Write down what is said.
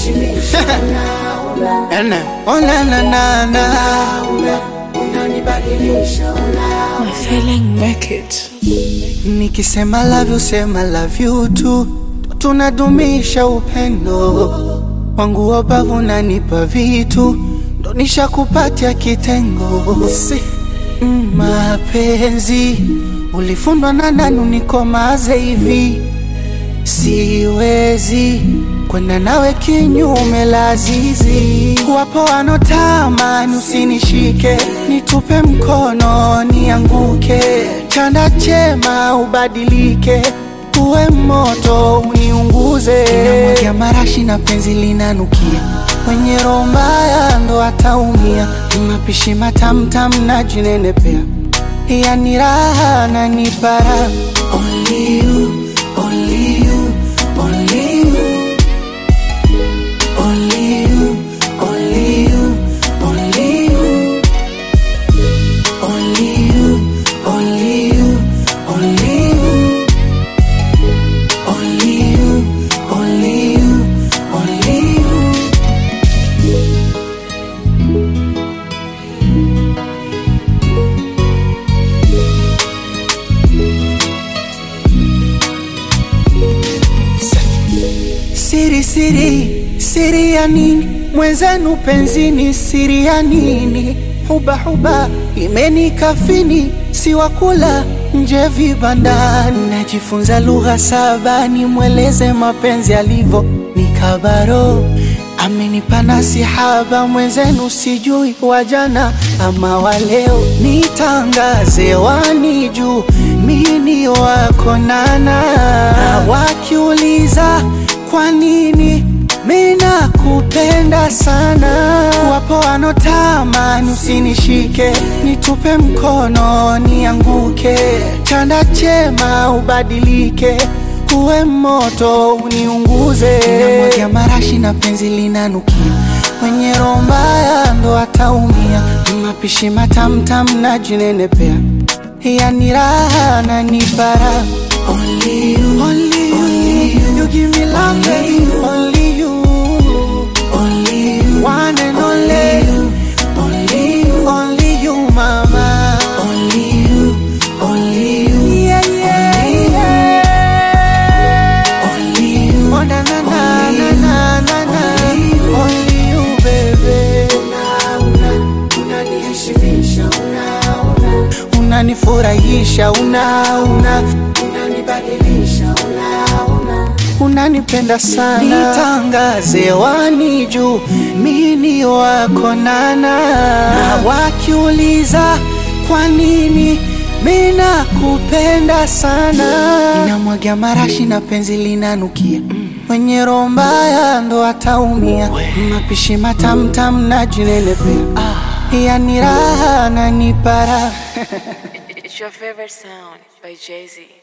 unaniheshimisha una, una, Ene, oh na na na na. una, unanibadilisha una, My feeling make it. Nikisema love you, sema love you tu, tunadumisha upendo wangu wabavu, nanipa vitu ndo nishakupatia kitengo si mm, mapenzi ulifundwa na nani unikomaze hivi siwezi kwenda nawe kinyume lazizi. Wapo wanotamani usinishike, nitupe mkono nianguke, chanda chema ubadilike, uwe moto uniunguze. Namwagia marashi na penzi linanukia, mwenye roho mbaya ndo ataumia. Mapishi matamtam na jinenepea, yani raha na nipara Only you, only you, only you. Only you, only you, only you. Only you, only you, only you. Only you, only you, only you. Siri, siri, siri ya nini? Mwenzenu penzini, siri ya nini? Huba, huba imenikafini, si wakula nje vibandani. Najifunza lugha saba, nimweleze mapenzi alivyo, ni kabaro amenipa nasihaba, mwenzenu sijui wajana ama waleo, nitangaze wani juu mini wako nana, na wakiuliza kwa nini mina kupenda sana, wapo wanotamani usinishike, nitupe mkono nianguke, chanda chema ubadilike uwe moto uniunguze. Namwagia marashi na penzi linanukia, mwenye roho mbaya ndo ataumia. Mapishi matamtam na jinenepea, yani raha na nipara. Only you, only you, only you, you give me love, baby. Only you, only you, one and only you, only you, only you, mama. Only you, only you, yeah, yeah, yeah. Only you, oh na na na na na na na. Only you, baby. una, una, unaniheshimisha una, una, Unanifurahisha, una una unanibadilisha una, una. unanipenda sana, nitangaze wani juu mini wako nana, na wakiuliza kwa nini mina kupenda sana, ninamwagia marashi na penzi linanukia mwenye roho mbaya ndo ataumia, mapishi matamtam na jinenepea, yani raha na nipara It's your favorite sound by Jay Z.